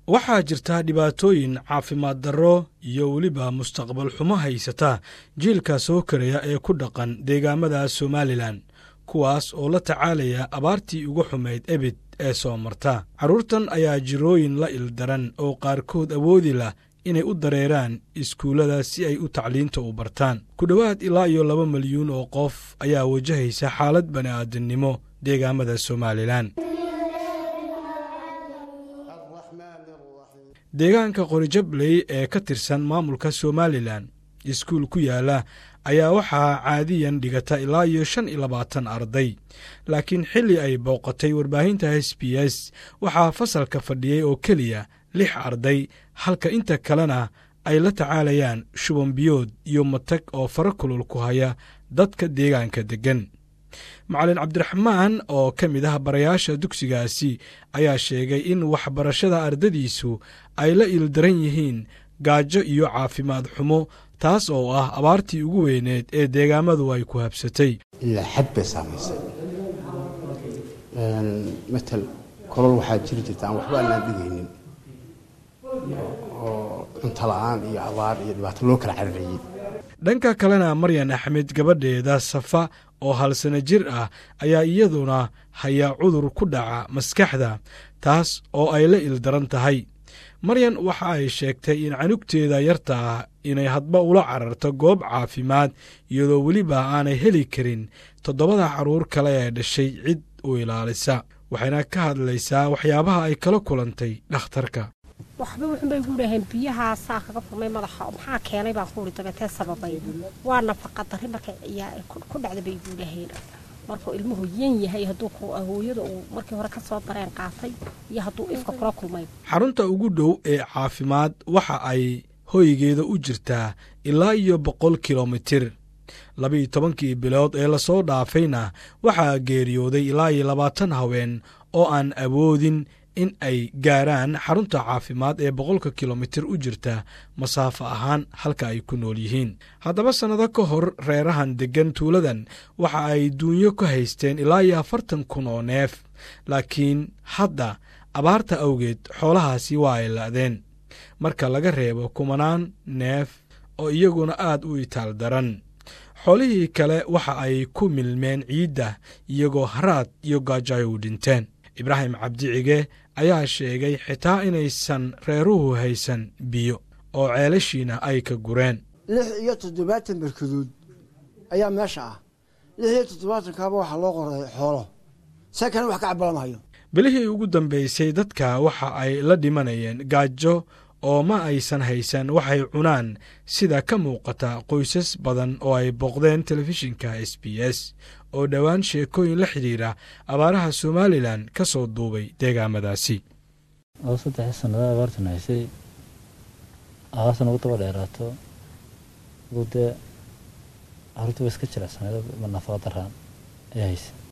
waxaa jirta dhibaatooyin caafimaad darro iyo weliba mustaqbal xumo haysata jiilka soo karaya ee ku dhaqan deegaamada somalilan kuwaas oo la tacaalaya abaartii ugu xumayd ebid ee soo marta carruurtan ayaa jirooyin la ildaran oo qaarkood awoodi lah inay u dareeraan iskuullada si ay u tacliinta u bartaan ku dhowaad ilaa iyo laba milyuun oo qof ayaa wajahaysa xaalad bani'aadamnimo deegaamada somalilan deegaanka qorijabley ee ka tirsan maamulka somalilan iskuul ku yaala ayaa waxaa caadiyan dhigata ilaa iyo shan iyo labaatan arday laakiin xilli ay booqatay warbaahinta s b s waxaa fasalka fadhiyey oo keliya lix arday halka inta kalena ay la tacaalayaan shubanbiyood iyo matag oo fara kulul ku haya dadka deegaanka deggan macalin cabdiraxmaan oo ka mid ah barayaasha dugsigaasi ayaa sheegay in waxbarashada ardadiisu ay la ildaran yihiin gaajo iyo caafimaad xumo taas oo ah abaartii ugu weyneed ee deegaamadu ay ku habsatay ilaa xad bay saamaysay matal kolol waxaa jiri jirta aan waxba aanaan dhigaynin oo cunto la-aan iyo abaar iyo dhibaato loo kala cararayey dhanka kalena maryan axmed gabadheeda safa oo hal sano jir ah ayaa iyaduna hayaa cudur ku dhaca maskaxda taas oo ay la ildaran tahay maryan waxa ay sheegtay in canugteeda yarta ah inay hadba ula cararto goob caafimaad iyadoo weliba aanay heli karin toddobada carruur kale ee dhashay cid u ilaalisa waxayna ka hadlaysaa waxyaabaha ay kala kulantay dhakhtarka waxba wuxunbay gu dhaheen biyahaasaa kaga furmay madaxa maxaa keenay baan kuuri dabeetee sababay waa nafaqa darri markay ku dhacda bay gu dhaheen markuu ilmuhu yan yahay hadduu hooyada uu markii hore ka soo dareen qaatay iyo hadduu ifka kula kulmay xarunta ugu dhow ee caafimaad waxa ay hoygeeda u jirtaa ilaa iyo boqol kilomitir labiiyo tobankii bilood ee lasoo dhaafayna waxaa geeriyooday ilaa iyo labaatan haween oo aan awoodin in ay gaaraan xarunta caafimaad ee boqolka kilomitir u jirta masaafo ahaan halka ay ku nool yihiin haddaba sannado ka hor reerahan deggan tuuladan waxa ay duunyo ka haysteen ilaa iyo afartan kun oo neef laakiin hadda abaarta awgeed xoolahaasi waa ay la'deen marka laga reebo kumanaan neef oo iyaguna aad u itaal daran xoolihii kale waxa ay ku milmeen ciidda iyagoo haraad iyo gaajo ay u dhinteen ibraahim cabdicige ayaa sheegay xitaa inaysan reeruhu haysan biyo oo ceelashiina ay ka gureen lix iyo toddobaatan barkadood ayaa meesha ah lix iyo toddobaatankaaba waxaa loo qoray xoolo see kale wax ka cabalamahayo bilihii ugu dambaysay dadka waxa ay la dhimanayeen gaajo oo ma aysan haysan waxay cunaan sida ka muuqata qoysas badan oo ay booqdeen telefishinka s b s oo dhowaan sheekooyin la xidhiira abaaraha somalilan ka soo duubay deegaamadaasi oo saddexii sannada abaartan haysay abaartan ugu daba dheeraato ugu dee carruurtii wa iska jilecsaneed nafaqa daraan ayaa haysay